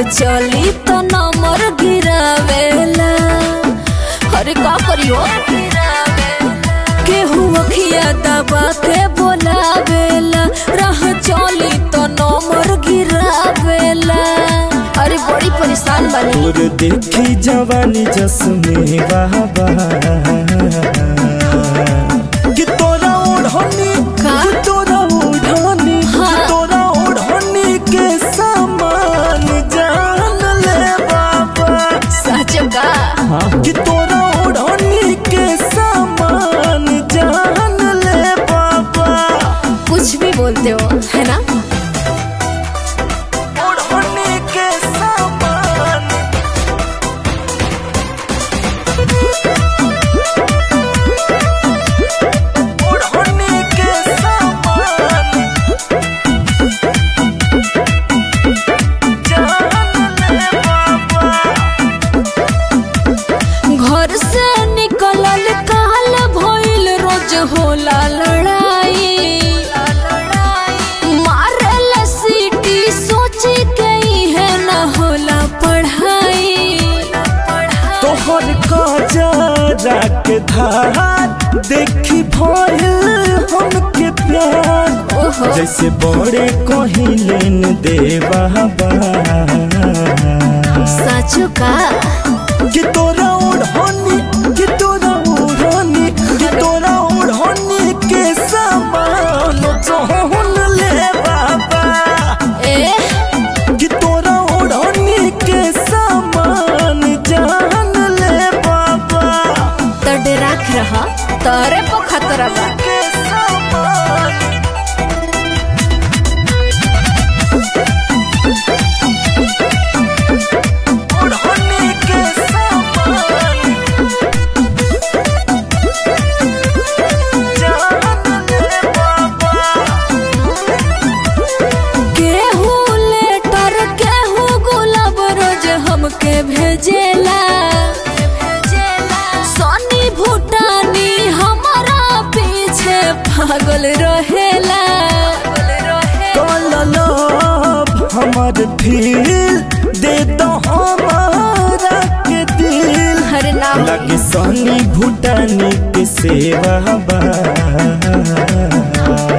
चली तो नंबर गिरावेला अरे का करियो केहू अखिया दबा के बोलावेला राह चली तो नंबर गिरावेला अरे बड़ी परेशान बनी तोर देखी जवानी जसमे बाबा कि तोरा ओढ़नी का? कि तोरा ओढ़नी हाँ। कि तोरा ओढ़नी के सामान जान ले बाबा सच का कि तोरा ओढ़नी के सामान जान ले बाबा कुछ भी बोलते हो है ना ओढ़नी के सामान ओढ़नी के सामान जान ले बाबा घर से निकलल काल भइल रोज होला लड़ाई मारल सीटी सोची के है न होला पढ़ाई तोहर काजरा के धार देखी भइल हमके प्यार ओहो जैसे बड़े कहिलेन देवा सच का कि तोरा ओढ़नी कि तोरा ओढ़नी कि तोरा ओढ़नी के सामान जहन ले बाबा ए कि तोरा ओढ़नी के सामान जान ले बाबा तो डराक रहा तारे पर खतरा बा के सामान ओढ़नी के सामान जान ले बाबा केहू लेटर केहू गुलाब रोज हमके भेजेला सोनी भूटानी हमारा पीछे पागल रहेला कललब हमर फील दे दो हमारा के दिल हर नाम लगे सोनी भूटानी के सेवा बा